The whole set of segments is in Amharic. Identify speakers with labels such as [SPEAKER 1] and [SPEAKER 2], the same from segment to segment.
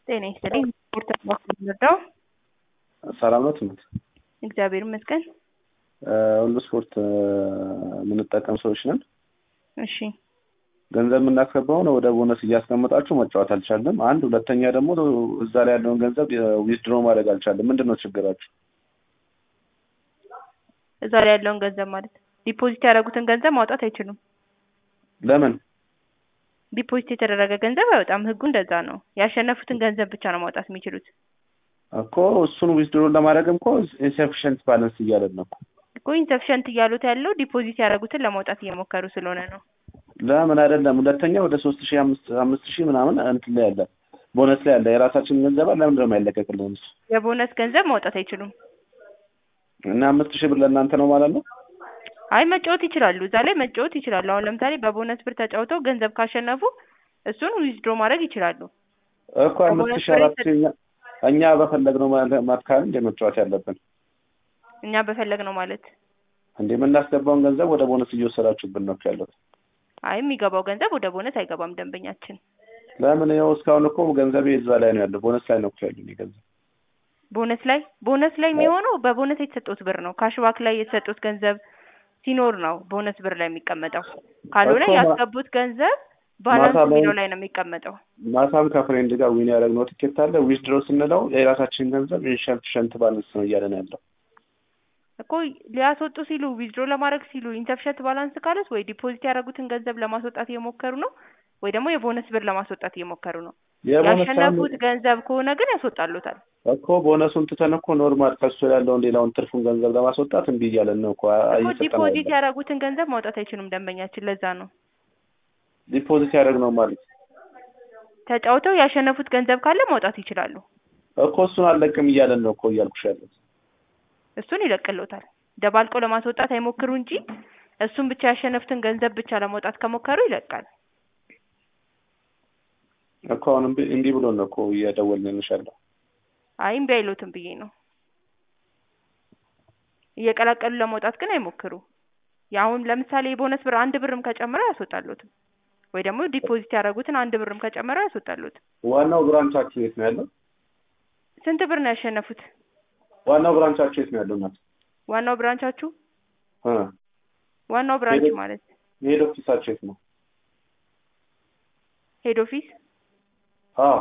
[SPEAKER 1] ጤና ይስጥልኝ። ስፖርት አባክን ልርዳው?
[SPEAKER 2] ሰላም ነው ትምህርት
[SPEAKER 1] እግዚአብሔር ይመስገን።
[SPEAKER 2] ሁሉ ስፖርት የምንጠቀም ሰዎች ነን።
[SPEAKER 1] እሺ
[SPEAKER 2] ገንዘብ የምናስገባውን ወደ ቦነስ እያስቀመጣችሁ መጫወት አልቻለም። አንድ ሁለተኛ ደግሞ እዛ ላይ ያለውን ገንዘብ ዊዝድሮ ማድረግ አልቻለም። ምንድን ነው ችግራችሁ?
[SPEAKER 1] እዛ ላይ ያለውን ገንዘብ ማለት ዲፖዚት ያደረጉትን ገንዘብ ማውጣት አይችሉም።
[SPEAKER 2] ለምን?
[SPEAKER 1] ዲፖዚት የተደረገ ገንዘብ አይወጣም። ህጉ እንደዛ ነው። ያሸነፉትን ገንዘብ ብቻ ነው ማውጣት የሚችሉት።
[SPEAKER 2] እኮ እሱን ዊዝድሮ ለማድረግም እኮ ኢንሰፊሽንት ባላንስ እያለን ነው እኮ
[SPEAKER 1] እኮ ኢንሰፊሸንት እያሉት ያለው ዲፖዚት ያደረጉትን ለማውጣት እየሞከሩ ስለሆነ ነው።
[SPEAKER 2] ለምን አይደለም። ሁለተኛ ወደ ሶስት ሺህ አምስት አምስት ሺህ ምናምን እንትን ላይ ያለ ቦነስ ላይ ያለ የራሳችን ገንዘብ አለ። ለምንድን ነው የማይለቀቅልን እሱ?
[SPEAKER 1] የቦነስ ገንዘብ ማውጣት አይችሉም።
[SPEAKER 2] እና አምስት ሺህ ብር ለእናንተ ነው ማለት ነው?
[SPEAKER 1] አይ መጫወት ይችላሉ። እዛ ላይ መጫወት ይችላሉ። አሁን ለምሳሌ በቦነስ ብር ተጫውተው ገንዘብ ካሸነፉ እሱን ዊዝድሮ ማድረግ ይችላሉ።
[SPEAKER 2] እኮ አምስት ሺህ አራት ሺህ እኛ እኛ በፈለግነው ማትካል እንደ መጫወት ያለብን
[SPEAKER 1] እኛ በፈለግ ነው ማለት
[SPEAKER 2] እንደ የምናስገባውን ገንዘብ ወደ ቦነስ እየወሰዳችሁብን ነው ያለው።
[SPEAKER 1] አይ የሚገባው ገንዘብ ወደ ቦነስ አይገባም። ደንበኛችን
[SPEAKER 2] ለምን ያው እስካሁን እኮ ገንዘብ እዛ ላይ ነው ያለው። ቦነስ ላይ ነው እኮ ያለው ገንዘብ
[SPEAKER 1] ቦነስ ላይ ቦነስ ላይ የሚሆነው በቦነስ የተሰጡት ብር ነው። ካሽባክ ላይ የተሰጡት ገንዘብ ሲኖር ነው ቦነስ ብር ላይ የሚቀመጠው። ካልሆነ ያስገቡት ገንዘብ ባላንስ የሚለው ላይ ነው የሚቀመጠው።
[SPEAKER 2] ማታም ከፍሬንድ ጋር ዊን ያደረግነው ትኬት አለ። ዊዝድሮ ስንለው የራሳችን ገንዘብ ኢንሸንት ሸንት ባላንስ ነው እያለን ያለው
[SPEAKER 1] እኮ ሊያስወጡ ሲሉ ዊዝድሮ ለማድረግ ሲሉ ኢንተፍሸት ባላንስ ካለት ወይ ዲፖዚት ያደረጉትን ገንዘብ ለማስወጣት እየሞከሩ ነው ወይ ደግሞ የቦነስ ብር ለማስወጣት እየሞከሩ ነው። ያሸነፉት ገንዘብ ከሆነ ግን ያስወጣሉታል
[SPEAKER 2] እኮ ቦነሱን ትተን እኮ ኖርማል ከሱ ያለውን ሌላውን ትርፉን ገንዘብ ለማስወጣት እምቢ እያለን ነው እኮ
[SPEAKER 1] ዲፖዚት ያደረጉትን ገንዘብ ማውጣት አይችሉም ደንበኛችን። ለዛ ነው
[SPEAKER 2] ዲፖዚት ያደረግ ነው ማለት
[SPEAKER 1] ተጫውተው ያሸነፉት ገንዘብ ካለ ማውጣት ይችላሉ
[SPEAKER 2] እኮ እሱን አልለቅም እያለን ነው እኮ እያልኩሽ ያለው
[SPEAKER 1] እሱን ይለቅልዎታል። ደባልቆ ለማስወጣት አይሞክሩ እንጂ እሱን ብቻ ያሸነፉትን ገንዘብ ብቻ ለማውጣት ከሞከሩ ይለቃል
[SPEAKER 2] እኮ አሁን እንዲህ ብሎ ነው እኮ እየደወልንልሽ ያለው።
[SPEAKER 1] አይ እምቢ አይሉትም ብዬ ነው። እየቀላቀሉ ለመውጣት ግን አይሞክሩ። የአሁን ለምሳሌ የቦነስ ብር አንድ ብርም ከጨመረ አያስወጣሉትም ወይ ደግሞ ዲፖዚት ያደረጉትን አንድ ብርም ከጨመረ አያስወጣሉትም።
[SPEAKER 2] ዋናው ብራንቻችሁ የት ነው ያለው?
[SPEAKER 1] ስንት ብር ነው ያሸነፉት?
[SPEAKER 2] ዋናው ብራንቻችሁ የት ነው ያለው? እናት
[SPEAKER 1] ዋናው ብራንቻችሁ
[SPEAKER 2] እ
[SPEAKER 1] ዋናው ብራንች ማለት
[SPEAKER 2] ሄድ ኦፊሳችሁ የት ነው?
[SPEAKER 1] ሄድ ኦፊስ
[SPEAKER 2] አዎ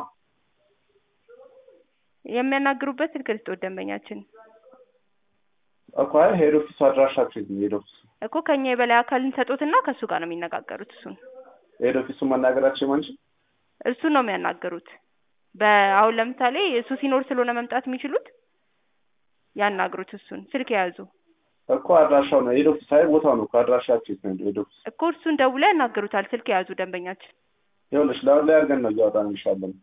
[SPEAKER 1] የሚያናግሩበት ስልክ ልስጥዎት ደንበኛችን
[SPEAKER 2] እኮ አይ ሄድ ኦፊስ አድራሻችሁ የት ነው? ሄድ ኦፊስ
[SPEAKER 1] እኮ ከኛ የበላይ አካልን ሰጡትና ከእሱ ጋር ነው የሚነጋገሩት። እሱን
[SPEAKER 2] ሄድ ኦፊሱን ማናገራችሁ ማንቺ
[SPEAKER 1] እሱን ነው የሚያናገሩት። በአሁን ለምሳሌ እሱ ሲኖር ስለሆነ መምጣት የሚችሉት ያናግሩት። እሱን ስልክ የያዙ
[SPEAKER 2] እኮ አድራሻው ነው ሄድ ኦፊስ አይ ቦታው ነው እኮ አድራሻችሁ የት ነው? ሄድ ኦፊስ
[SPEAKER 1] እኮ እሱን ደውለው ያናግሩታል። ስልክ የያዙ ደንበኛችን
[SPEAKER 2] ይኸውልሽ ለአሁን ላይ አድርገን ነው እያወጣን እንሻለን።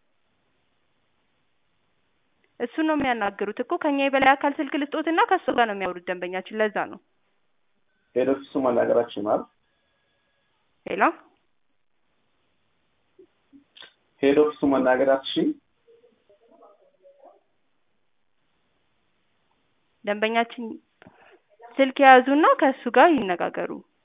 [SPEAKER 1] እሱን ነው የሚያናግሩት እኮ ከኛ የበላይ አካል ስልክ ልስጦትና ከእሱ ጋር ነው የሚያወሩት ደንበኛችን። ለዛ ነው
[SPEAKER 2] ሄድ ኦፊሱ ማናገራችሁ ማለት
[SPEAKER 1] ሄሎ
[SPEAKER 2] ሄድ ኦፊሱ መናገራችን
[SPEAKER 1] ደንበኛችን ስልክ የያዙና ከእሱ ጋር ይነጋገሩ።